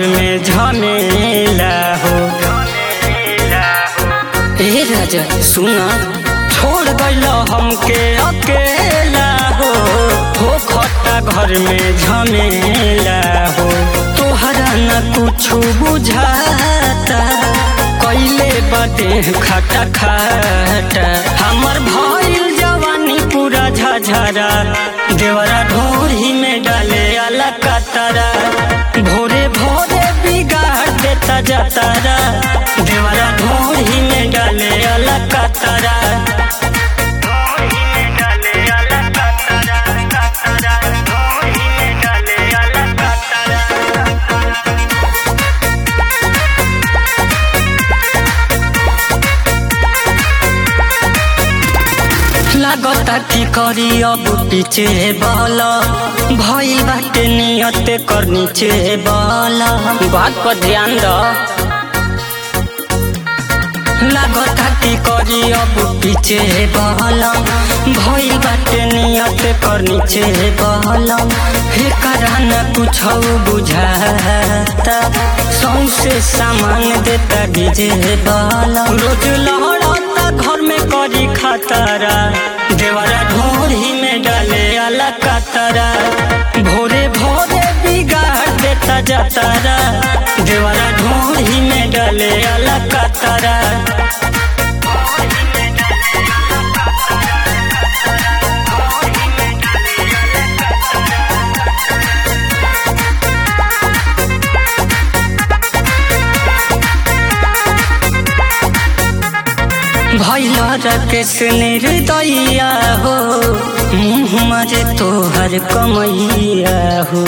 में झमेला हो ए राजा सुना छोड़ गइल हमके अकेला हो हो खट्टा घर में झमेला हो तोहरा न कुछ बुझाता कैले बदे खटा खटा हमर भइल जवानी पूरा झझरा देवरा ढोरी में डाले अला कतरा भोरे भोरे बिगाड़ देता जतरा देवरा ढोरी में डाले अला कतरा लागता की करी अब पीछे बल भइल बाटे नियत कर नीचे बल बात पर ध्यान द लागता की करी अब पीछे बल भइल बाटे नियत कर नीचे बल हे करान कुछ बुझाता सौसे सामान देता डीजे बल रोज लहड़ता घर में करी खतरा देवरा ढोरी में डाले अला कतरा भोरे भोरे बिगाड़ देता जतरा देवरा ढोरी में डाले अला कतरा भैल रकेश निर्दया हो मुँह मरे तोहर कमैया हो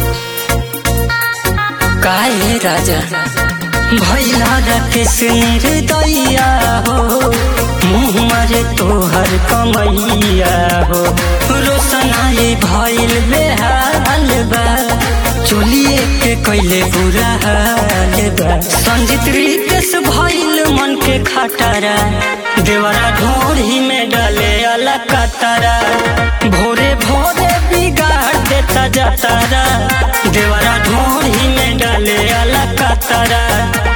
काहे राजा भैल रकेश निर्दया हो मुँह मरे तोहर कमैया हो रोशनाई भैल बेहाल बा चोलिए के कैले बुरा हाल बा संजीत रितेश भइल मन के खटारा देवरा ढोरी में डाले अला कतरा भोरे भोरे बिगाड़ देता जतरा देवरा ढोरी में डाले अला कतरा